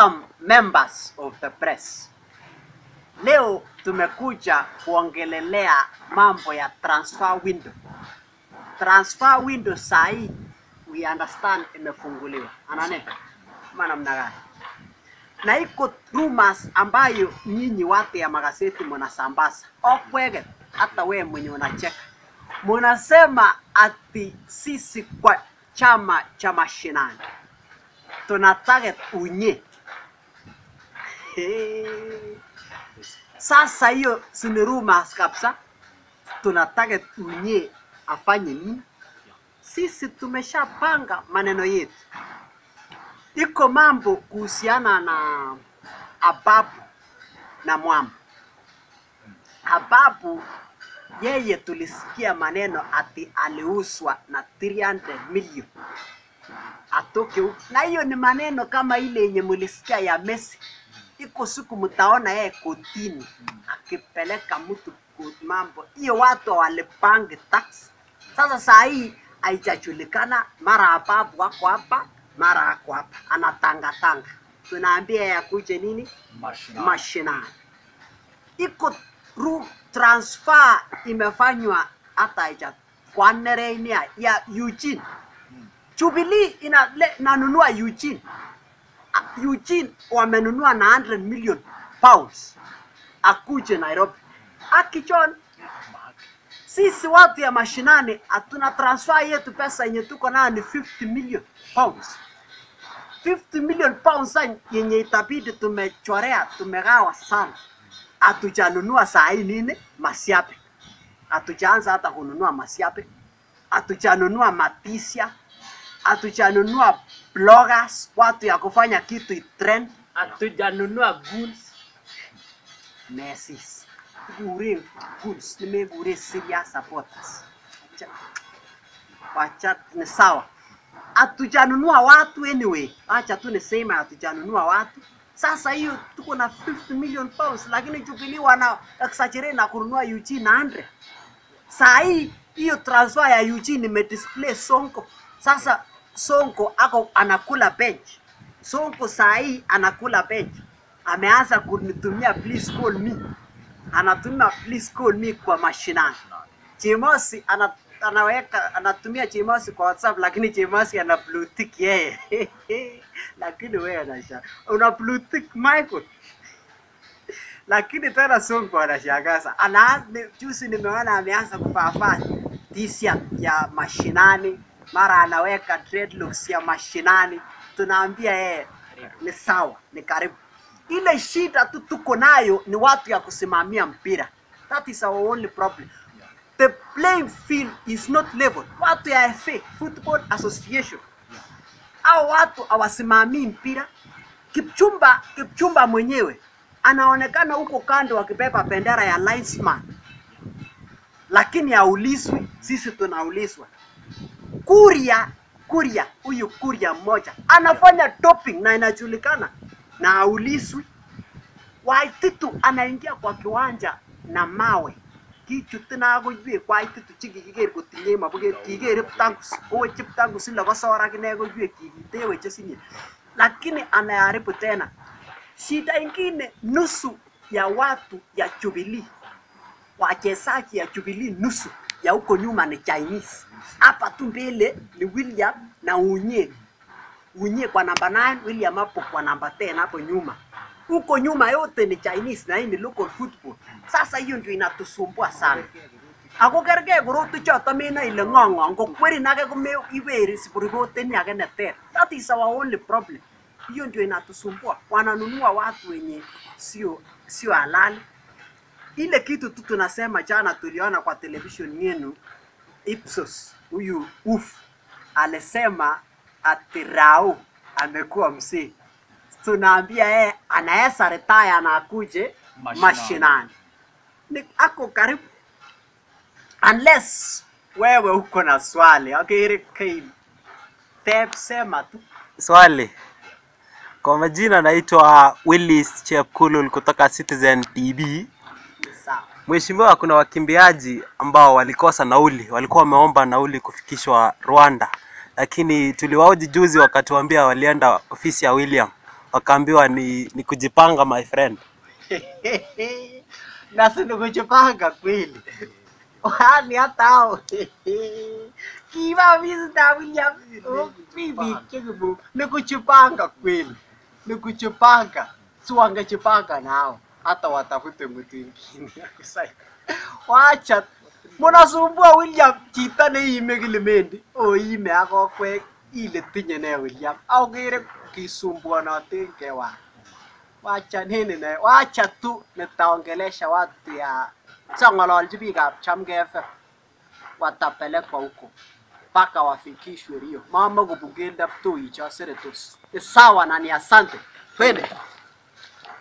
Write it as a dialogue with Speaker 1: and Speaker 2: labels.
Speaker 1: Welcome members of the press. Leo tumekuja kuongelelea mambo ya transfer window. Transfer window saa hii we understand imefunguliwa. Anane ama namna gani? Na iko rumors ambayo nyinyi watu ya magazeti mnasambaza. Okwege hata we mwenye unacheka. Munasema ati sisi kwa chama cha mashinani tuna target unye. Hey. Sasa hiyo si ni rumors kabisa. Tuna target unye afanye nini? Sisi tumeshapanga maneno yetu. Iko mambo kuhusiana na Ababu na Mwamba. Ababu yeye tulisikia maneno ati aliuzwa na 300 million atoke huko, na hiyo ni maneno kama ile yenye mulisikia ya Messi. Iko siku mtaona yeye kotini akipeleka mtu ku- mambo hiyo, watu walipangi tax. Sasa saa hii haijajulikana, mara Ababu wako hapa, mara ako hapa, anatangatanga. Tunaambia yeye akuje nini
Speaker 2: Mashinani.
Speaker 1: mashinani. Iko ru transfer imefanywa hata haija kwa Nerenia ya Eugene. Jubilee ina le- inanunua Eugene. Ah, Eugene wamenunua na 100 million pounds akuje Nairobi. Akichon sisi watu ya mashinani hatuna transfer yetu, pesa yenye tuko nayo ni 50 million pounds. 50 million pounds sa yenye itabidi tumechorea tumegawa sana. Hatujanunua saa hii nini masiape, hatujaanza hata kununua masiape, hatujanunua matisia, hatujanunua bloggers, watu ya kufanya kitu itrend, hatujanunua goods Messis. Gure goods, nimegure serious supporters. Acha- Wacha ni sawa hatujanunua watu anyway, acha tu niseme hatujanunua watu. Sasa hiyo tuko na 50 million pounds, lakini Jubilee wana exaggerate na kununua Eugene na 100. Saa hii hiyo transfer ya Eugene imedisplay Sonko. Sasa Sonko ako anakula bench. Sonko saa hii anakula bench, ameanza kunitumia please call me, anatumia please call me kwa mashinani. Chimosi ana, anaweka anatumia Chimosi kwa WhatsApp lakini Chimosi ana blue tick yeye. lakini wewe anasha una blue tick Michael. lakini tena Sonko anashangaza. Ana ni- juzi nimeona ameanza kuvaa t-shirt ya mashinani, mara anaweka dreadlocks ya mashinani. Tunaambia yeye ni sawa, ni karibu. Ile shida tu tuko nayo ni watu ya kusimamia mpira. That is our only problem. The playing field is not level. Watu ya FA, Football Association, au watu hawasimamii mpira. Kipchumba, Kipchumba mwenyewe anaonekana huko kando akibeba bendera ya linesman, lakini haulizwi. Sisi tunaulizwa. Kuria, Kuria, huyu Kuria mmoja anafanya doping na inajulikana na haulizwi. Waititu anaingia kwa kiwanja na mawe kichut tinakoiwek waititu chekikiker kotinye mabuket kiker Kiptangus koweche Kiptangus ile kosor akine koiwek kikiteweche sinye lakini anaharibu tena. Shida ingine nusu ya watu ya Jubilee wachezaji ya Jubilee nusu ya huko nyuma ni Chinese. Hapa tu mbele ni William na Unye. Unye kwa namba 9, William hapo kwa namba 10 hapo nyuma. Huko nyuma yote ni Chinese na hii ni local football. Sasa hiyo ndio inatusumbua sana. Ako kerge korotu choto mena ile ng'ong'o ngo kweri nake kume iweri sipurigote ni ake neter. That is our only problem. Hiyo ndio inatusumbua. Wananunua watu wenye sio sio halali ile kitu tu tunasema jana tuliona kwa television yenu Ipsos huyu uf alisema ati Rao amekuwa mzee. Tunaambia yeye anaweza retire na akuje
Speaker 2: Mashinani.
Speaker 1: mashinani. Ni ako karibu unless wewe uko na swali. Okay, Kane. Tep sema tu.
Speaker 3: Swali. Kwa majina naitwa Willis Chepkulul kutoka Citizen TV.
Speaker 1: Sawa.
Speaker 3: Mheshimiwa, kuna wakimbiaji ambao walikosa nauli, walikuwa wameomba nauli kufikishwa Rwanda, lakini tuliwaoji juzi wakatuambia walienda ofisi ya William wakaambiwa ni, ni kujipanga my friend.
Speaker 1: na si ni kujipanga kweli wani hata hao kiva Mr. William oh, bibi kibu ni kujipanga kweli ni kujipanga si wangejipanga nao hata watafute mtu ingine wacha munasumbua William chito neime kilimendi oime ak kokwek ile tinye ne William akere kisumbuanoten kewan wacha nini ne wacha tu nitaongelesha watu ya sang'ololchi biikab Chamgei FM watapelekwa huko mpaka wafikishwe Rio. Mama kubugenda mtoi cha seretos. Ni sawa na ni asante. Twende.